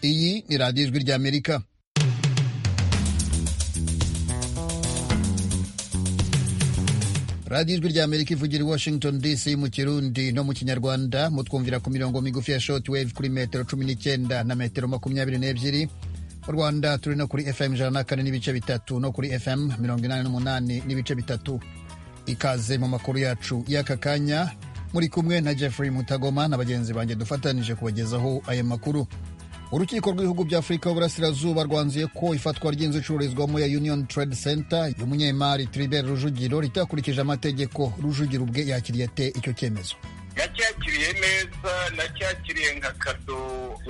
Iyi ni radiyo ijwi ry'Amerika radiyo ijwi ry'Amerika ivugira i Washington DC mu kirundi no mu kinyarwanda mutwumvira ku mirongo migufi ya shoti wevu kuri metero cumi n'icyenda na metero makumyabiri n'ebyiri mu rwanda turi no kuri fm ijana na kane n'ibice bitatu no kuri fm mirongo inani n'umunani n'ibice bitatu ikaze mu makuru yacu y'aka kanya muri kumwe na jeffrey mutagoma na bagenzi banjye dufatanije kubagezaho aya makuru urukiko rw'ibihugu bya afurika y'uburasirazuba rwanzuye ko ifatwa ry'inzu icururizwamo ya union trade center y'umunyemari tribert rujugiro ritakurikije amategeko rujugiro ubwe yakiriye ate icyo cyemezo nacyakiriye neza nacyakiriye nka kado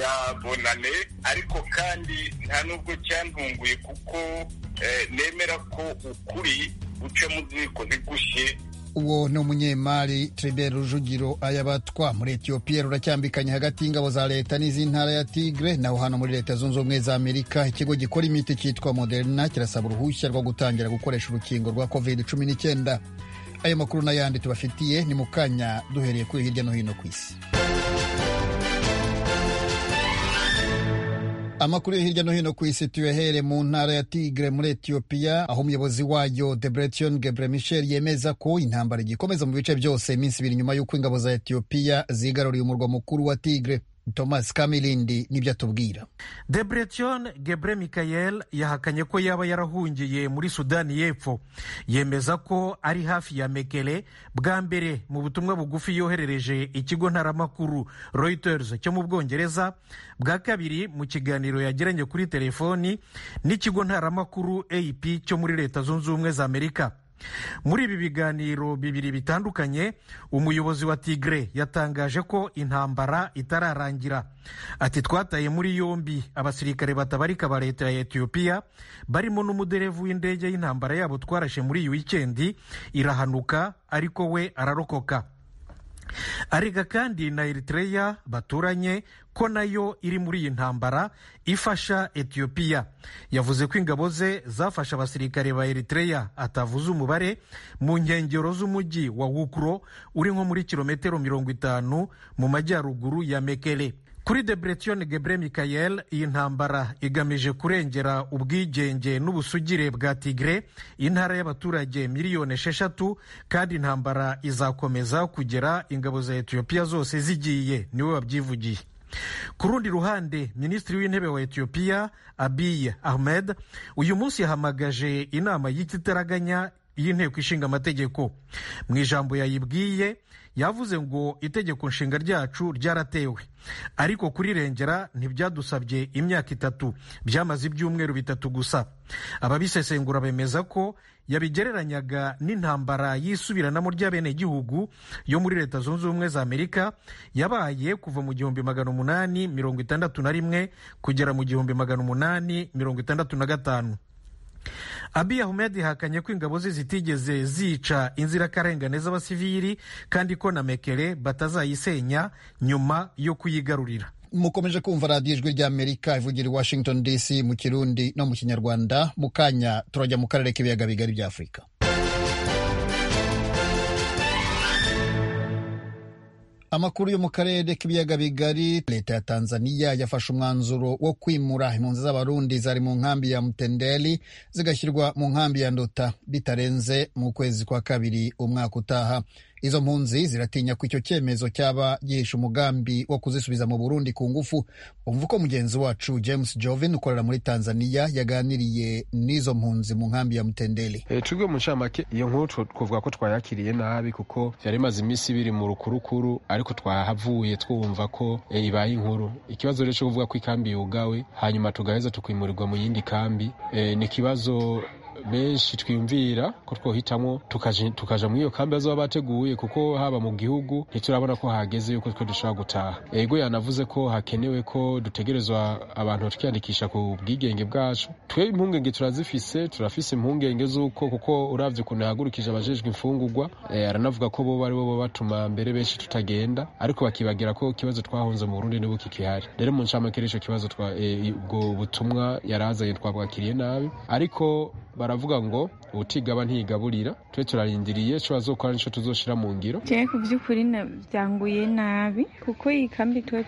ya bonane ariko kandi nta n'ubwo cyantunguye kuko nemera ko ukuri guca mu ziko zigushye uwo ni umunyemari Tribert Rujugiro ayabatwa muri Ethiopia ruracyambikanye hagati y'ingabo za leta n'iz'intara ya Tigre naho hano muri leta zunze ubumwe za Amerika ikigo gikora imiti cyitwa Moderna kirasaba uruhushya rwo gutangira gukoresha urukingo rwa covid cumi n'icyenda ayo makuru n'ayandi tubafitiye ni mu kanya duhereye kuri hirya no hino ku isi amakuru yo hirya no hino ku isi tuyahere mu ntara ya tigre muri etiyopiya aho umuyobozi wayo debretion gebre michel yemeza ko intambara igikomeza mu bice byose iminsi ibiri nyuma y'uko ingabo za etiyopiya zigaruriye umurwa mukuru wa tigre thomas kamirindi nibyo atubwira debretion gebre mikayel yahakanye ko yaba yarahungiye muri sudani y'epfo yemeza ko ari hafi ya mekele bwa mbere mu butumwa bugufi yoherereje ikigo ntaramakuru reuters cyo mu bwongereza bwa kabiri mu kiganiro yagiranye kuri telefoni n'ikigo ntaramakuru ap cyo muri leta zunze ubumwe za amerika muri ibi biganiro bibiri bitandukanye umuyobozi wa tigre yatangaje ko intambara itararangira ati twataye muri yombi abasirikare batabarika ba leta ya etiyopiya barimo n'umuderevu w'indege y'intambara yabo twarashe muri iyi wikendi irahanuka ariko we ararokoka arega kandi na Eritrea baturanye ko nayo iri muri iyi ntambara ifasha etiyopiya yavuze ko ingabo ze zafashe abasirikare ba Eritrea atavuze umubare mu nkengero z'umujyi wa wukuro uri nko muri kilometero mirongo itanu mu majyaruguru ya mekele kuri debretion gebre mikayel iyi ntambara igamije kurengera ubwigenge n'ubusugire bwa tigre intara y'abaturage miliyoni esheshatu kandi intambara izakomeza kugera ingabo za etiyopiya zose zigiye niwe wabyivugiye ku rundi ruhande minisitiri w'intebe wa etiyopiya abiy ahmed uyu munsi yahamagaje inama y'ititaraganya y'inteko ishinga amategeko mu ijambo yayibwiye yavuze ngo itegeko nshinga ryacu ryaratewe ariko kurirengera ntibyadusabye imyaka itatu byamaze ibyumweru bitatu gusa ababisesengura bemeza ko yabigereranyaga n'intambara y'isubiranamo ry'abenegihugu yo muri leta zunze ubumwe za amerika yabaye kuva mu gihumbi magana umunani mirongo itandatu na rimwe kugera mu gihumbi magana umunani mirongo itandatu na gatanu Abiy Ahmed yahakanye ko ingabo ze zitigeze zica inzirakarengane z'abasivili kandi ko na Mekele batazayisenya nyuma yo kuyigarurira mukomeje kumva radiyo ijwi ry'amerika ivugira i washington dc mu kirundi no mu kinyarwanda mu kanya turajya mu karere k'ibiyaga bigari bya afurika amakuru yo mu karere k'ibiyaga bigari leta ya tanzaniya yafashe umwanzuro wo kwimura impunzi z'abarundi zari mu nkambi ya mutendeli zigashyirwa mu nkambi ya nduta bitarenze mu kwezi kwa kabiri umwaka utaha izo mpunzi ziratinya ko icyo cyemezo cyaba gihisha umugambi wo kuzisubiza mu burundi ku ngufu umva uko mugenzi wacu james jovin ukorera muri tanzaniya yaganiriye n'izo mpunzi mu nkambi ya mutendeli e, twebwe mu ncamake iyo nkuru twavuga ko twayakiriye nabi kuko byari bimaze iminsi ibiri mu rukurukuru ariko twahavuye twumva ko e, ibaye inkuru ikibazo rero cyo kuvuga ko ikambi yugawe hanyuma tugaheza tukimurirwa mu yindi kambi e, ni ikibazo benshi twiyumvira ko twohitamo tukaja muri iyo kambi bazaba bateguye kuko haba mu gihugu ntiturabona ko hageze yuko twe dushobora gutaha ego yanavuze ko hakenewe ko dutegerezwa abantu tukiyandikisha ku bwigenge bwacu twe impungenge turazifise turafise impungenge z'uko kuko uravye ukuntu yahagurukije abajejwe imfungurwa e, aranavuga ko boba ari bo batuma mbere benshi tutagenda ariko bakibagira ko ikibazo twahunze mu Burundi nibo kikihari rero mu nshamakere ico kibazo ubwo e, butumwa yarazanye twabwakiriye nabi ariko baravuga ngo utigaba ntigaburira twe turarindiriye cyo bazokora nicyo tuzoshira mu ngiro jewe ku by'ukuri na- byanguye nabi kuko iyi kambi tuba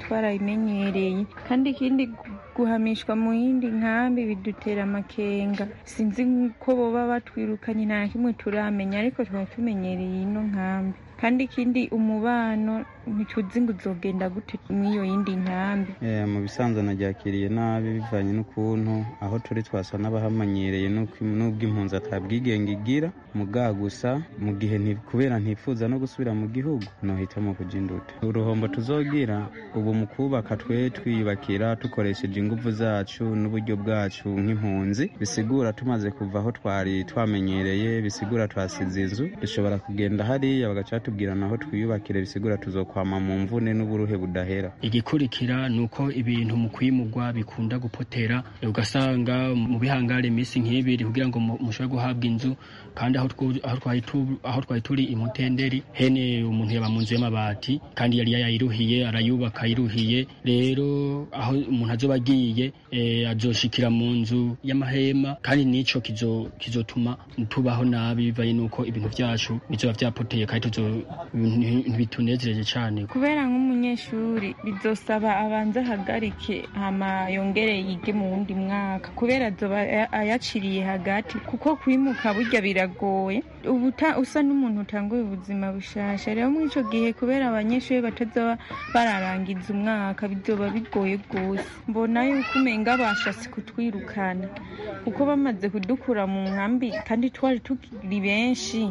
twarayimenyereye kandi ikindi gu- guhamishwa mu yindi nkambi bidutera amakenga sinzi ko boba batwirukanye nta na kimwe turamenya ariko twaba tumenyereye ino nkambi kandi ikindi umubano ntituzi ngo uzogenda gute mw'iyo yindi nkambi Eh, mu bisanzwe nabyakiriye nabi bivanye n'ukuntu aho turi twasa n'abahamanyereye n'uko- n'ubwo impunzi atabwigenge igira muga gusa mu gihe nti- kubera ntifuza no gusubira mu gihugu nohitamo kuja induta uruhombo tuzogira ubu mu kubaka twe twiyubakira dukoresheje ingufu zacu n'uburyo bwacu nk'impunzi bisigura tumaze kuva aho twari twamenyereye bisigura twasize inzu dushobora kugenda hariya bagacatubwira naho twiyubakire bisigura tuzokwama mu mvune n'uburuhe budahera igikurikira ni uko ibintu mu kwimugwa bikunda gupotera ugasanga mu bihangare iminsi nk'ibiri kugira ngo mu- mushobore guhabwa inzu kandi aho twu- aho twari tu- aho twari turi imutenderi hene umuntu yaba mu nzu y'amabati kandi yari yayiruhiye arayubaka ayiruhiye rero aho umuntu azoba agiye eh, azoshikira mu nzu y'amahema kandi nico kizo- kizotuma tubaho nabi bivaye n'uko ibintu byacu bizoba byapoteye kandi tuzo- nti- ntibitunezereje cyane kubera nk'umunyeshuri bizosaba abanze ahagarike hama yongere yige mu wundi mwaka kubera azoba aya- ayaciriye hagati kuko kwimuka burya biragoye ubu uta- usa n'umuntu utanguye ubuzima bushasha rero muri ico gihe kubera abanyeshuri batazoba bararangiza umwaka bizoba bigoye rwose mbona yuko umenga bashatse kutwirukana kuko bamaze kudukura mu nkambi kandi twari tukiri benshi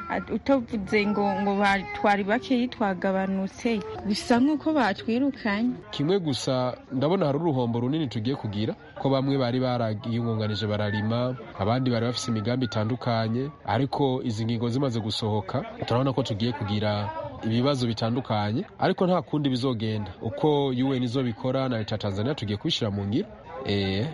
At- utavuze ngo ngo ba- twari bakeyi twagabanutse bisa nk'uko batwirukanye kimwe gusa ndabona hari uruhombo runini tugiye kugira ko bamwe bari bariyungunganije bararima abandi bari bafite imigambi itandukanye ariko izi ngingo zimaze gusohoka turabona ko tugiye kugira ibibazo bitandukanye ariko nta kundi bizogenda uko UN izo bikora na leta ya Tanzania tugiye kubishyira mu ngiro Eh,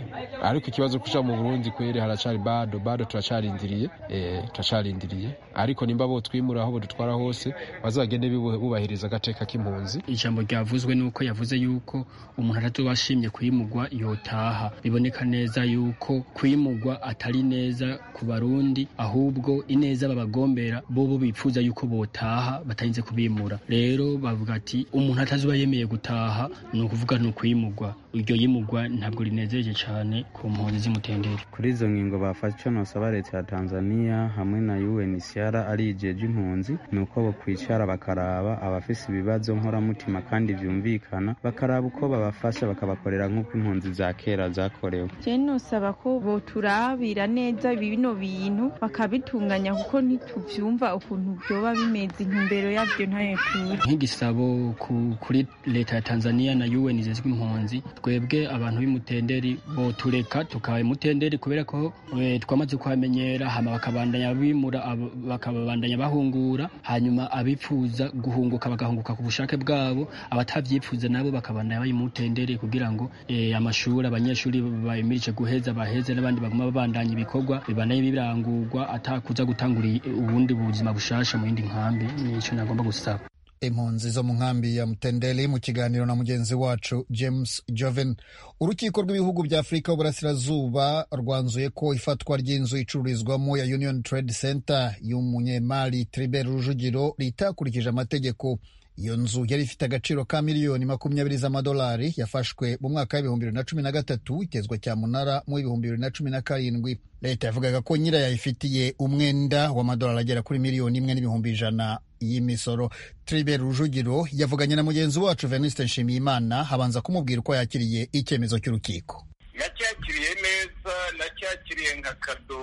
ariko ikibazo kuja mu Burundi kwere haracari bado bado turacarindiriye eh, turacarindiriye ariko nimba bo twimura aho bodutwara hose bazagende bibu- bubahiriza agateka k'impunzi ijambo ryavuzwe ni uko yavuze yuko umuntu atatu washimye kwimugwa yotaha biboneka neza yuko kwimugwa atari neza ku barundi ahubwo ineza babagombera bo bo bifuza yuko botaha batarinze kubimura rero bavuga ati umuntu atazuba yemeye gutaha ni ukuvuga ni ukwimugwa iryo yimugwa ntabwo rinezereje cyane ku mpunzi z'imutenderi kuri izo ngingo bafashe icyo nosaba leta ya tanzania hamwe na unhcr ari igihe ry'impunzi ni uko bakwicara bakaraba abafise ibibazo nkoramutima kandi byumvikana bakaraba uko babafasha bakabakorera nk'uko impunzi za kera zakorewe je nosaba ko boturabira neza bino bintu bakabitunganya kuko ntituvyumva ukuntu vyoba bimeze intumbero yavyo ntayo tuzi nk'igisabo ku- kuri leta ya tanzania na un zizwi impunzi twebwe abantu b'imutenderi botureka tukaba imutenderi kubera ko eh, twamaze kuhamenyera hama bakabandanya bimura abo- bakabandanya bahungura hanyuma abipfuza guhunguka bagahunguka ku bushake bwabo abatavyifuza nabo bakabandanya bari imutenderi kugira ngo eh, amashuri abanyeshuri bayimirije guheza baheze n'abandi baguma babandanya ibikorwa bibandanye birangurwa atakuza gutangura i- ubundi buzima bushasha mu yindi nkambi nico nagomba gusaba impunzi zo mu nkambi ya mutendeli mu kiganiro na mugenzi wacu james joven urukiko rw'ibihugu bya afurika y'uburasirazuba rwanzuye ko ifatwa ry'inzu icururizwamo ya union trade center y'umunyemari tribert rujugiro ritakurikije amategeko iyo nzu yari ifite agaciro ka miliyoni makumyabiri z'amadolari yafashwe mu mwaka w'ibihumbi bibiri na cumi na gatatu itezwa cyamunara mu w'ibihumbi bibiri na cumi na karindwi leta yavugaga ko nyirayo ayifitiye umwenda w'amadolari agera kuri miliyoni imwe n'ibihumbi ijana y'imisoro Tribert Rujugiro yavuganye na mugenzi wacu Venuste Nshimiyimana habanza kumubwira uko yakiriye icyemezo cy'urukiko. nacyakiriye neza nacyakiriye nka kado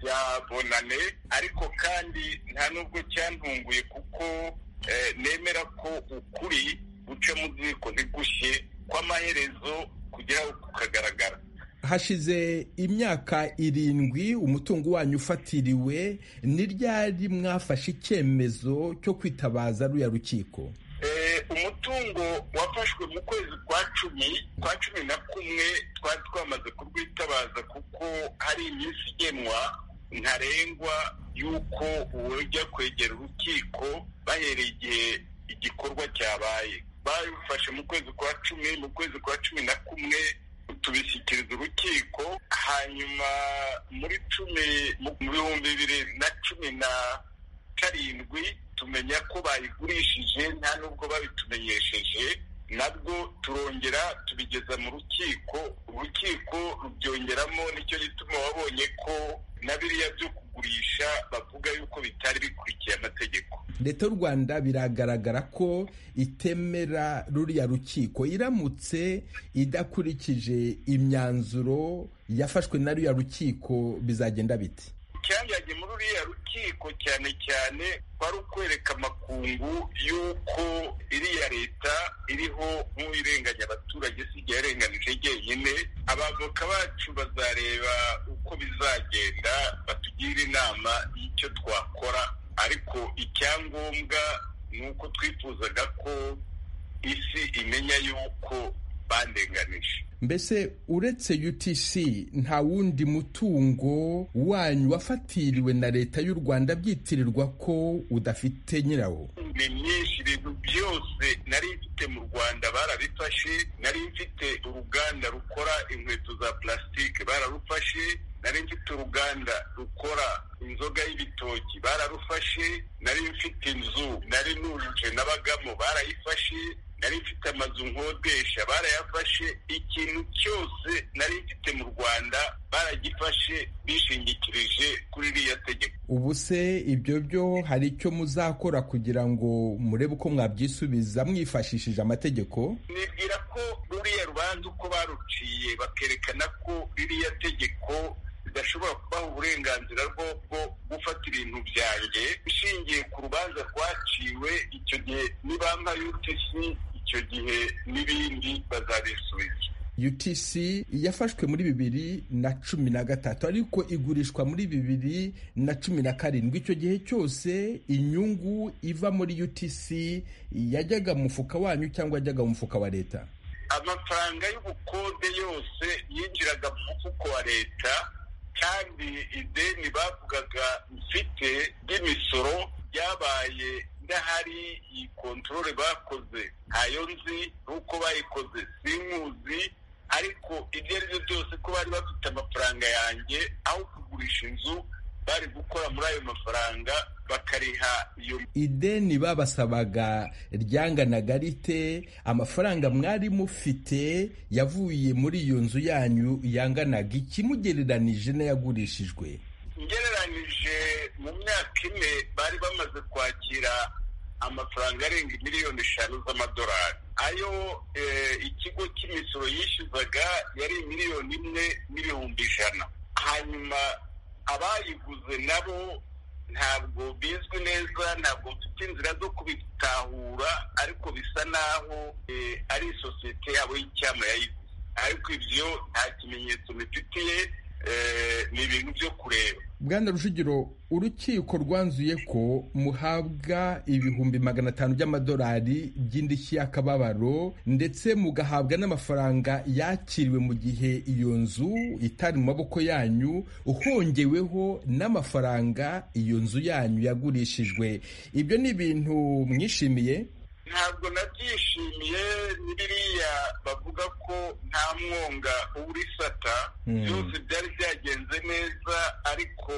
ya bonane ariko kandi nta nubwo cyantunguye kuko eh, nemera ko ukuri guca mu ziko ntigushye kw'amaherezo kugeraho kukagaragara hashize imyaka irindwi umutungo wanyu ufatiriwe ni ryari mwafashe icyemezo cyo kwitabaza ruya rukiko Eh, umutungo wafashwe mu kwezi kwa cumi kwa cumi na kumwe twari twamaze kurwitabaza kuko hari iminsi igenwa ntarengwa y'uko uwujya kwegera urukiko bahereye igihe igikorwa cyabaye babifashe mu kwezi kwa cumi mu kwezi kwa cumi na kumwe tubishyikiriza urukiko hanyuma muri cumi mu bihumbi bibiri na cumi na karindwi tumenya ko bayigurishije nta nubwo babitumenyesheje nabwo turongera tubigeza mu rukiko urukiko rubyongeramo nicyo gituma wabonye ko na biriya byo kugurisha bavuga yuko bitari bikurikiye amategeko leta y'u rwanda biragaragara ko itemera ruriya rukiko iramutse idakurikije imyanzuro yafashwe na ruriya rukiko bizagenda biti icyajyanye muri ruriya rukiko cyane cyane kwari ukwereka amakungu y'uko iriya leta iriho nk'uwirenganya abaturage si igihe yarenganije njyenyine abavoka bacu bazareba uko bizagenda batugire inama y'icyo twakora ariko icyangombwa ni uko twifuzaga ko isi imenya yuko bandenganije mbese uretse utc nta wundi mutungo wanyu wafatiriwe na leta y'u rwanda byitirirwa ko udafite nyirawo ni myinshi ibintu byose nari mfite mu rwanda barabifashe nari mfite uruganda rukora inkweto za purasitike bararufashe nari mfite uruganda rukora inzoga y'ibitoki bararufashe nari mfite inzu nari nujuje n'abagamo barayifashe nari mfite amazu nkodesha barayafashe ikintu cyose nari mfite mu rwanda baragifashe bishingikirije kuri iriya tegeko ubu se ibyo byo hari icyo muzakora kugira ngo murebe uko mwabyisubiza mwifashishije amategeko nibwira ko ruriya rubanza uko baruciye bakerekana ko ririya tegeko ridashobora kubaha uburenganzira bwo gufata ibintu byanjye ishingiye ku rubanza rwaciwe icyo gihe nibampa utc icyo gihe n'ibindi bazabisubiza utc yafashwe muri bibiri na cumi na gatatu ariko igurishwa muri bibiri na cumi na karindwi icyo gihe cyose inyungu iva muri utc yajyaga mu mufuka wanyu cyangwa yajyaga mu mufuka wa leta amafaranga y'ubukode yose yinjiraga mu mufuko wa leta kandi ideni bavugaga mfite ry'imisoro ryabaye ndahari iyi kontorore bakoze ntayo nzi n'uko bayikoze sinkuzi ariko ibyo ari byo byose ko bari bafite amafaranga yanjye aho kugurisha inzu bari gukora muri ayo mafaranga bakariha iyo ideni babasabaga ryanganaga rite amafaranga mwari mufite yavuye muri iyo nzu yanyu yanganaga ikimugereranije n'ayagurishijwe ngereranyije mu myaka ine bari bamaze kwakira amafaranga arenga miliyoni eshanu z'amadolari ayo ikigo cy'imisoro yishyuzaga yari miliyoni imwe n'ibihumbi ijana hanyuma abayiguze nabo ntabwo bizwi neza ntabwo mfite inzira zo kubitahura ariko bisa naho ari isosiyete yabo y'icyama yayiguze ariko ibyo nta kimenyetso bifitiye ni ibintu byo kureba bwana rujugiro urukiko rwanzuye ko muhabwa ibihumbi magana atanu by'amadolari by'indishyi y'akababaro ndetse mugahabwa n'amafaranga yakiriwe mu gihe iyo nzu itari mu maboko yanyu uhongeweho n'amafaranga iyo nzu yanyu yagurishijwe ibyo ni ibintu mwishimiye ntabwo nabyishimiye biriya bavuga ko nta mwonga uburisata byose byari byagenze neza ariko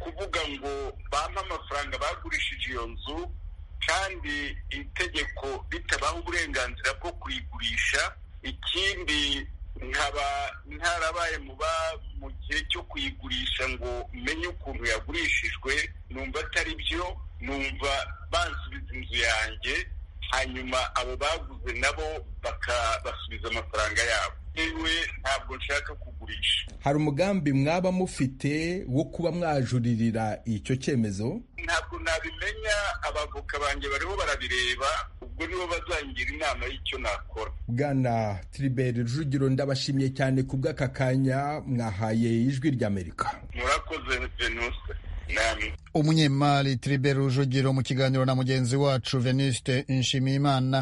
kuvuga ngo bampe amafaranga bagurishije iyo nzu kandi itegeko ritabaha uburenganzira bwo kuyigurisha ikindi nkaba ntarabaye muba mu gihe cyo kuyigurisha ngo menye ukuntu yagurishijwe numva atari byo numva bansubiza inzu yanjye hanyuma abo baguze nabo bakabasubiza amafaranga yabo yewe ntabwo nshaka kugurisha hari umugambi mwaba mufite wo kuba mwajuririra icyo cyemezo ntabwo nabimenya abavoka banjye bariho barabireba ubwo nibo bazangira inama y'icyo nakora bwana tiriberi rujugiro ndabashimiye cyane ku bw'aka kanya mwahaye ijwi ry'amerika murakoze venuse umunyemari Tribert rujugiro mu kiganiro na mugenzi wacu venuste nshimiyimana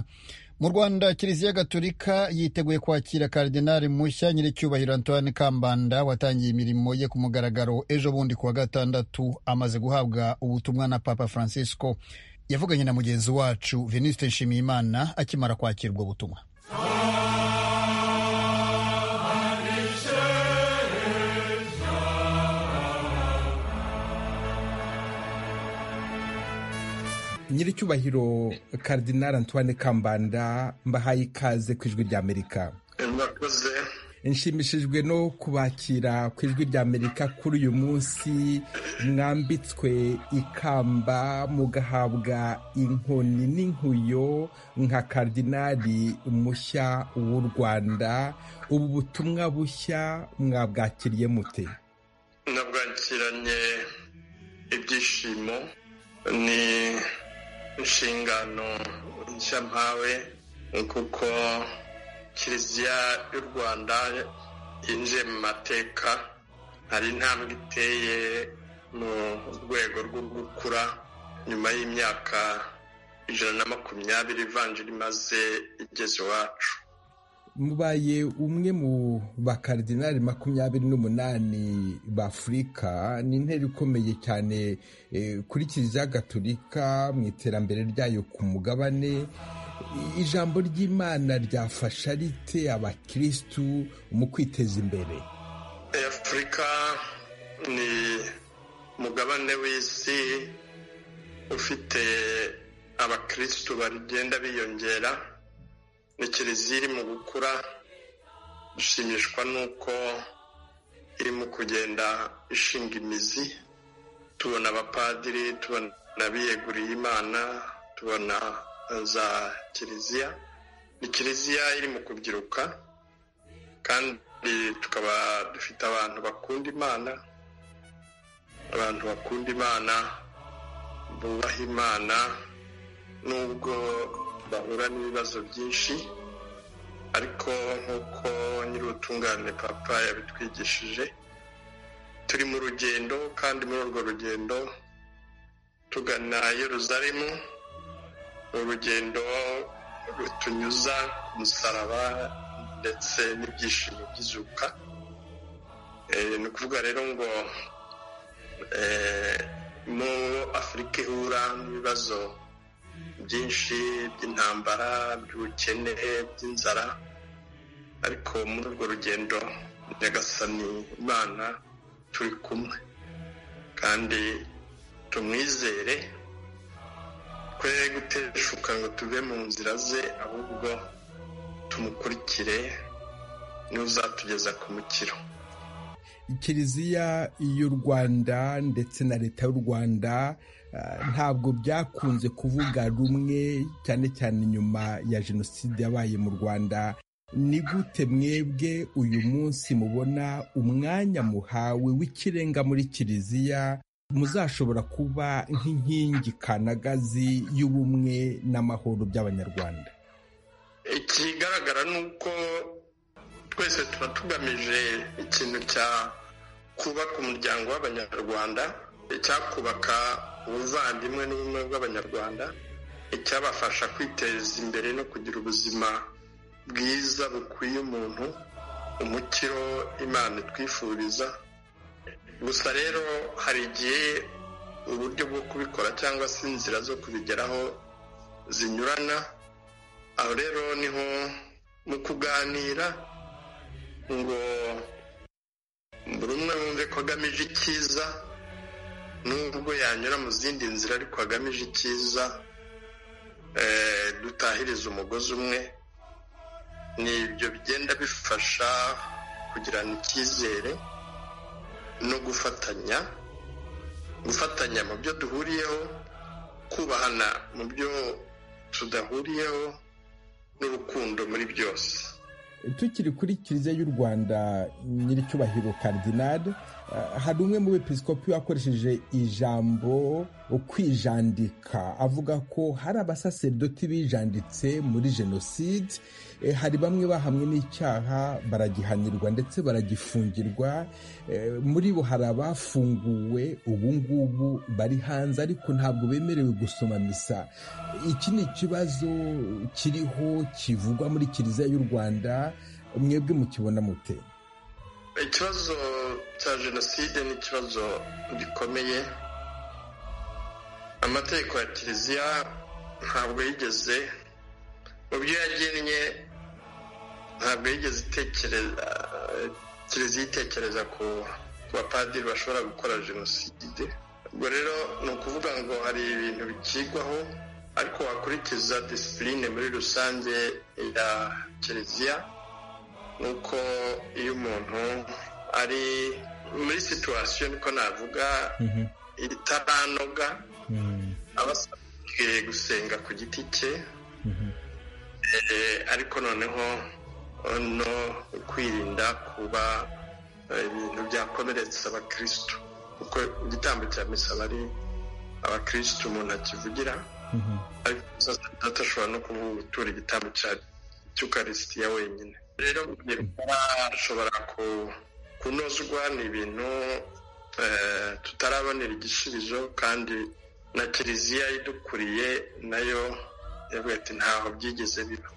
mu rwanda kiliziya gatolika yiteguye kwakira karidinali mushya nyiricyubahiro antoine kambanda watangiye imirimo ye ku mugaragaro ejo bundi kuwa gatandatu amaze guhabwa ubutumwa na papa francisco yavuganye na mugenzi wacu venuste nshimiyimana akimara kwakirwa ubutumwa nyiricyubahiro Cardinal Antoine Kambanda mbahaye ikaze ku ijwi ry'Amerika murakoze nshimishijwe no kubakira ku ijwi rya amerika kuri uyu munsi mwambitswe ikamba mugahabwa inkoni n'inkuyo nka karidinari mushya w'u rwanda ubu butumwa bushya mwabwakiriye mute nabwakiranye ibyishimo ni inshingano nshya mpawe kuko kiliziya y'u rwanda yinjiye mu mateka hari intambwe iteye mu rwego rwo gukura nyuma y'imyaka ijana na makumyabiri ivanjiri imaze igeze iwacu mubaye umwe mu bakaridinari makumyabiri n'umunani b'afurika ni intera ikomeye cyane kuri kiliziya gatolika mu iterambere ryayo ku mugabane ijambo ry'imana ryafasha rite abakirisitu mu kwiteza imbere afurika ni umugabane w'isi ufite abakirisitu bagenda biyongera ni kiliziya iri mu gukura dushimishwa n'uko irimo kugenda ishinga imizi tubona abapadiri tubona abiyeguriye imana tubona za kiliziya ni kiliziya iri mu kubyiruka kandi tukaba dufite abantu bakunda imana abantu bakunda imana bubaha imana nubwo bahura n'ibibazo byinshi ariko nk'uko nyir'ubutungane papa yabitwigishije turi mu rugendo kandi muri urwo rugendo tugana Yeruzalemu urugendo rutunyuza ku musaraba ndetse n'ibyishimo by'izuka ni ukuvuga rero ngo mu afurika ihura n'ibibazo byinshi by'intambara by'ubukene by'inzara ariko muri urwo rugendo nyagasani imana turi kumwe kandi tumwizere twe guteshuka ngo tuve mu nzira ze ahubwo tumukurikire niwe uzatugeza ku mukiro kiliziya y'u rwanda ndetse na leta y'u rwanda ntabwo byakunze kuvuga rumwe cyane cyane nyuma ya jenoside yabaye mu rwanda ni gute mwebwe uyu munsi mubona umwanya muhawe w'ikirenga muri kiliziya muzashobora kuba nk'inkingi kanagazi y'ubumwe n'amahoro by'abanyarwanda ikigaragara ni uko twese tuba tugamije ikintu cya kubaka umuryango w'abanyarwanda icyakubaka ubuvandimwe n'ubumwe bw'abanyarwanda icyabafasha kwiteza imbere no kugira ubuzima bwiza bukwiye umuntu umukiro imana itwifuriza gusa rero hari igihe uburyo bwo kubikora cyangwa se inzira zo kubigeraho zinyurana aho rero niho mu kuganira ngo buri umwe wumve ko agamije icyiza n'ubwo yanyura mu zindi nzira ariko agamije icyiza dutahiriza umugozi umwe ni ibyo bigenda bifasha kugirana icyizere no gufatanya gufatanya mu byo duhuriyeho kubahana mu byo tudahuriyeho n'urukundo muri byose tukiri kuri kiliziya y'u rwanda nyir'icyubahiro karidinari hari umwe mu bepisikopi wakoresheje ijambo kwijandika avuga ko hari abasaseridoti bijanditse muri jenoside hari bamwe bahamwe n'icyaha baragihanirwa ndetse baragifungirwa muri bo hari abafunguwe ubu ngubu bari hanze ariko ntabwo bemerewe gusoma misa iki ni ikibazo kiriho kivugwa muri kiliziya y'u rwanda mwebwe mukibona mute ikibazo cya jenoside ni ikibazo gikomeye amategeko ya kiliziya ntabwo yigeze mu byo yagennye ntabwo yigeze itekereza kiliziya itekereza ku bapadiri bashobora gukora jenoside ubwo rero ni ukuvuga ngo hari ibintu bikigwaho ariko wakurikiza disipurine muri rusange ya kiliziya ni uko iyo umuntu ari muri situwasiyo niko navuga itaranoga aba asabwe gusenga ku giti cye ariko noneho no kwirinda kuba ibintu byakomeretsa abakirisitu kuko igitambo cya misa bari abakirisitu umuntu akivugira ariko adashobora no gutura igitambo cya cy'ukarisitiya wenyine rero ashobora kunozwa ni ibintu tutarabonera igisubizo kandi na kiliziya idukuriye nayo yavuga ati ntaho byigeze biba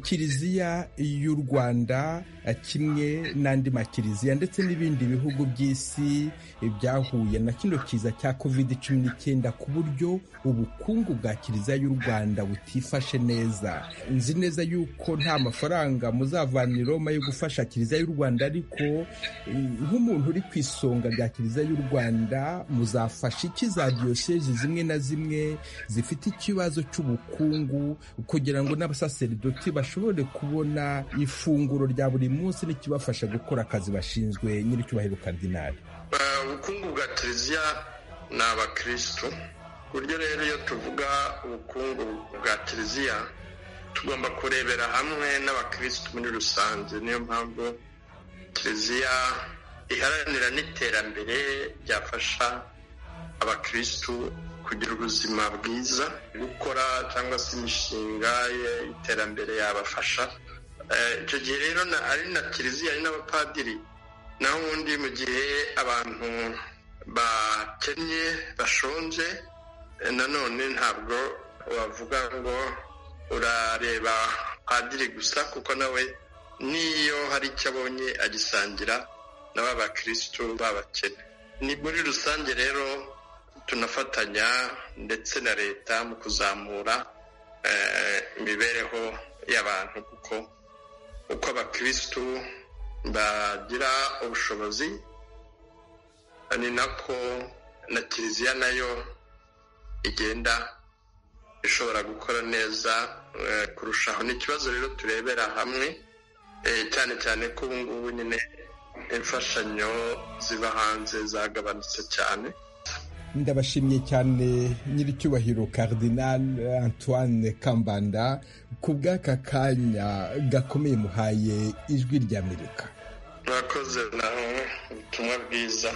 kiliziya y'u rwanda kimwe n'andi makiliziya ndetse n'ibindi bihugu by'isi byahuye na kino kiza cya covid cumi n'icyenda ku buryo ubukungu bwa kiliziya y'u rwanda butifashe neza nzi neza yuko nta mafaranga muzavana i roma yo gufasha kiliziya y'u rwanda ariko nk'umuntu uri ku isonga rya kiliziya y'u rwanda muzafasha iki za diyosezi zimwe na zimwe zifite ikibazo cy'ubukungu kugira ngo n'abasaseridoti bashobore kubona ifunguro rya buri munsi n'ikibafasha gukora akazi bashinzwe nyir'icyubahiro karidinari ubukungu bwa kiliziya ni abakirisitu ku buryo rero iyo tuvuga ubukungu bwa kiliziya tugomba kurebera hamwe n'abakirisitu muri rusange niyo mpamvu kiliziya iharanira n'iterambere ryafasha abakirisitu kugira ubuzima bwiza gukora cyangwa se imishinga y'iterambere yabafasha icyo gihe rero ari na kiliziya ari n'abapadiri naho ubundi mu gihe abantu bakennye bashonje nanone ntabwo wavuga ngo urareba padiri gusa kuko nawe n'iyo hari icyo abonye agisangira na ba bakirisitu b'abakene ni muri rusange rero tunafatanya ndetse na leta mu kuzamura imibereho y'abantu kuko uko abakirisitu bagira ubushobozi ni nako na kiliziya nayo igenda ishobora gukora neza kurushaho ni ikibazo rero turebera hamwe cyane cyane ko ubu ngubu nyine imfashanyo ziba hanze zagabanutse cyane ndabashimye cyane nyir'icyubahiro Cardinal antoine kambanda ku bw'aka kanya gakomeye muhaye ijwi ry'amerika murakoze nawe ubutumwa bwiza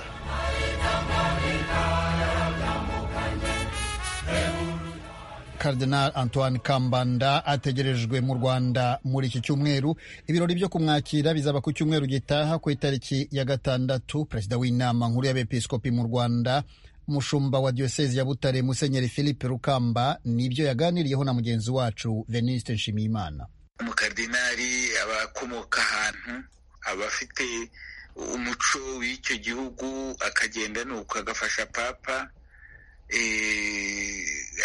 Cardinal Antoine Kambanda ategerejwe mu Rwanda muri iki cyumweru ibirori byo kumwakira bizaba ku cyumweru gitaha ku itariki ya gatandatu perezida w'inama nkuru y'abepiskopi mu Rwanda umushumba wa diyosezi ya butare musenyeri philippe rukamba nibyo yaganiriyeho na mugenzi wacu veniste nshimiyimana umukardinari abakomoka ahantu abafite umuco w'icyo gihugu akagenda nuko agafasha papa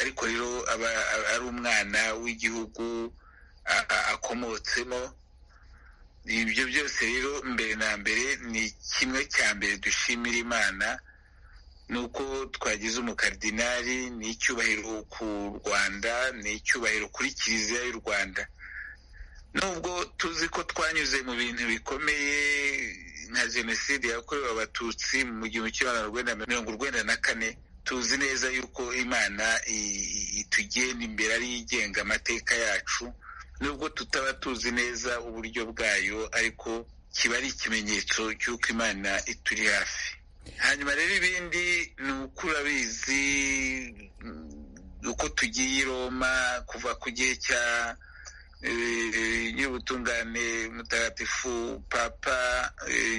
ariko rero aba ari umwana w'igihugu akomotsemo ibyo byose rero mbere na mbere ni kimwe cya mbere dushimira imana ni uko twagize umukardinari ni icyubahiro ku rwanda ni icyubahiro kuri kiliziya y'u rwanda nubwo tuzi ko twanyuze mu bintu bikomeye nka jenoside yakorewe abatutsi mu gihumbi kimwe magana mirongo urwenda na kane tuzi neza yuko imana itugenda imbere ariyo igenga amateka yacu nubwo tutaba tuzi neza uburyo bwayo ariko kiba ari ikimenyetso cy'uko imana ituri hafi hanyuma rero ibindi ni uko urabizi uko tugiye i roma kuva ku gihe cya nyir'ubutungane mutagatifu papa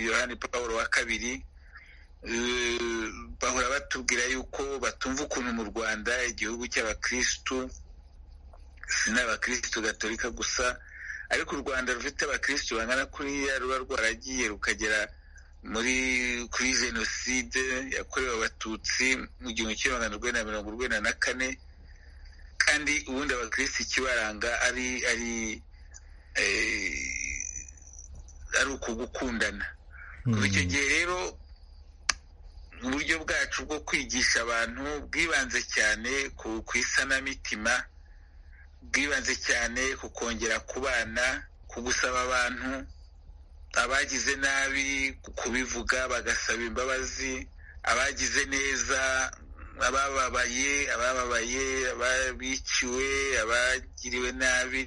yohani paul wa kabiri bahora batubwira yuko batumva ukuntu mu rwanda igihugu cy'abakirisitu si n'abakirisitu gatolika gusa ariko u rwanda rufite abakirisitu bangana kuriya ruba rwaragiye rukagera muri kuri jenoside yakorewe abatutsi mu gihumbi kimwe magana urwenda mirongo urwenda na kane kandi ubundi abakirisitu ikibaranga ari ari ari ukugukundana kuva icyo gihe rero uburyo bwacu bwo kwigisha abantu bwibanze cyane ku isanamitima bwibanze cyane ku kongera ku bana ku gusaba abantu abagize nabi kubivuga bagasaba imbabazi abagize neza abababaye abababaye ababiciwe abagiriwe nabi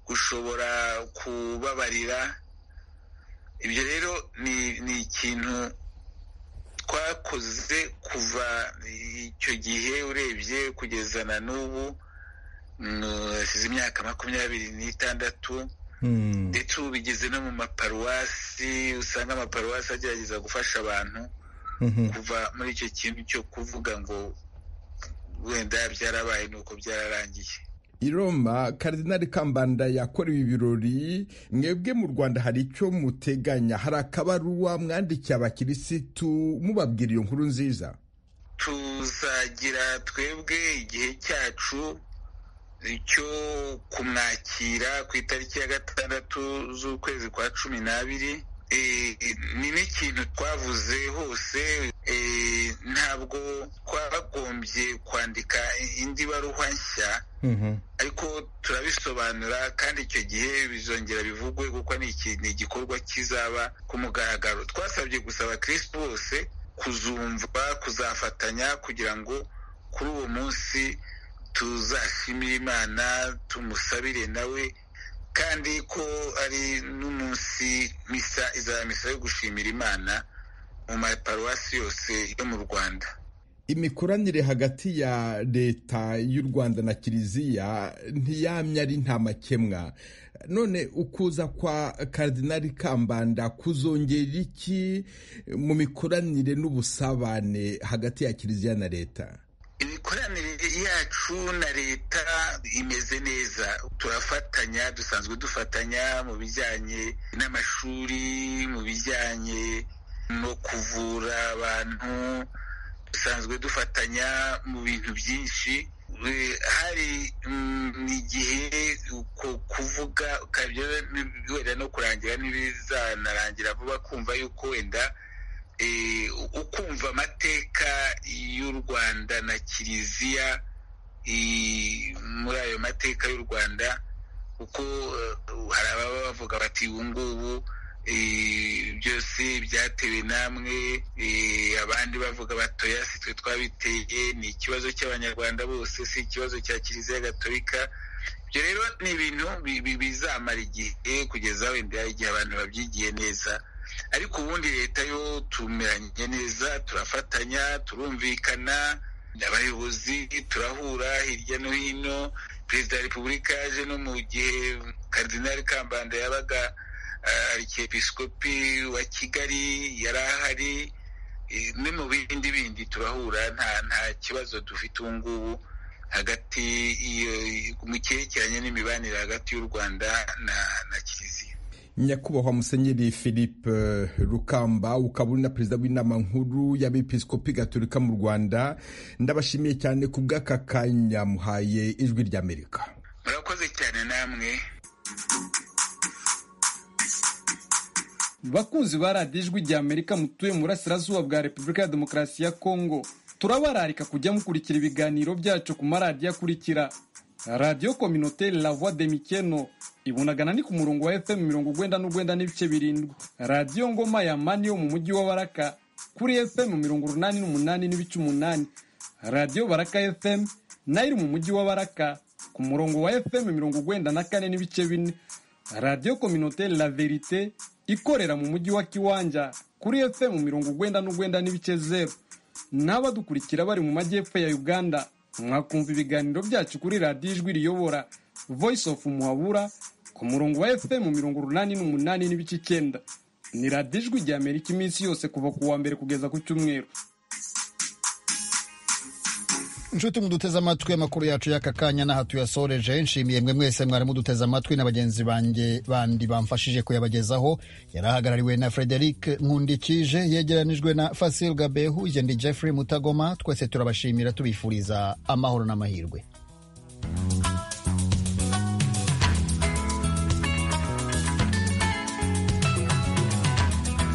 gushobora kubabarira ibyo rero ni ikintu twakoze kuva icyo gihe urebye kugeza na n'ubu hasize imyaka makumyabiri n'itandatu ndetse ubu bigeze no mu maparuwasi usanga amaparuwasi agerageza gufasha abantu kuva muri icyo kintu cyo kuvuga ngo wenda byarabaye ni uko byararangiye i Roma karidinali kambanda yakorewe ibirori mwebwe mu rwanda hari icyo muteganya hari akabaruwa mwandikiye abakirisitu mubabwira iyo nkuru nziza tuzagira twebwe igihe cyacu cyo kumwakira ku itariki ya gatandatu z'ukwezi kwa cumi n'abiri ni n'ikintu twavuze hose ntabwo twagombye kwandika indi baruwa nshya ariko turabisobanura kandi icyo gihe bizongera bivugwe kuko ni igikorwa kizaba ku mugaragaro twasabye gusa abakirisitu bose kuzumva kuzafatanya kugira ngo kuri uwo munsi tuzashimire imana tumusabire nawe kandi ko ari n'umunsi misa izaba misa yo gushimira imana mu maparuwasi yose yo mu rwanda imikoranire hagati ya leta y'u rwanda na kiliziya ntiyamye ari nta makemwa none ukuza kwa karidinali kambanda kuzongera iki mu mikoranire n'ubusabane hagati ya kiliziya na leta imikoranire yacu na leta imeze neza turafatanya dusanzwe dufatanya mu bijyanye n'amashuri mu bijyanye no kuvura abantu dusanzwe dufatanya mu bintu byinshi hari igihe uko kuvuga wenda no kurangira ntibizanarangira vuba kumva yuko wenda ukumva amateka y'u rwanda na kiliziya muri ayo mateka y'u rwanda kuko hari ababa bavuga bati ubu ngubu byose byatewe namwe abandi bavuga batoya si twe twabiteye ni ikibazo cy'abanyarwanda bose si ikibazo cya kiliziya gatolika ibyo rero ni ibintu bizamara igihe kugeza wenda igihe abantu babyigiye neza ariko ubundi leta yo tumeranye neza turafatanya turumvikana abayobozi turahura hirya no hino perezida wa repubulika yaje no mu gihe karidinali kambanda yabaga arikepisikopi wa kigali yari ahari no mu bindi bindi turahura nta nta kibazo dufite ubu ngubu hagati mu cyerekeranye n'imibanire hagati y'u rwanda na na kiliziya nyakubahwa musenyeri philippe rukamba ukaba uri na perezida w'inama nkuru y'abepiskopi gaturika mu rwanda ndabashimiye cyane ku bw'aka kanya muhaye ijwi ry'amerika murakoze cyane namwe bakunzi ba radiyo ijwi rya amerika mutuye mu burasirazuba bwa repubulika ya demokarasi ya kongo turabararika kujya mukurikira ibiganiro byacu ku maradiyo akurikira radiyo kominoteri la voix de mikeno ibunagana ni ku murongo wa fm mirongo ugwenda n'ugwenda n'ibice birindwi radiyo ngoma ya mani yo mu mujyi wa baraka kuri fm mirongo urunani n'umunani n'ibice umunani radiyo baraka fm nayo iri mu mujyi wa baraka ku murongo wa fm mirongo ugwenda na kane n'ibice bine radiyo kominoteri la verite ikorera mu mujyi wa kiwanja kuri fm mirongo ugwenda n'ugwenda n'ibice zeru n'abadukurikira bari mu majyepfo ya uganda mwakumva ibiganiro byacu kuri radiyo ijwi riyobora voice of muhabura ku murongo wa fm mirongo urunani n'umunani n'ibice icyenda ni radiyo ijwi rya amerika iminsi yose kuva ku wa mbere kugeza ku cyumweru inshuti muduteze amatwi amakuru yacu y'aka kanya n'aha tuyasoreje nshimiye mwe mwese mwari muduteze amatwi na bagenzi banjye bandi bamfashije kuyabagezaho yari ahagarariwe na frederic nkundikije yegeranijwe na fasil gabehu ndi jeffrey mutagoma twese turabashimira tubifuriza amahoro n'amahirwe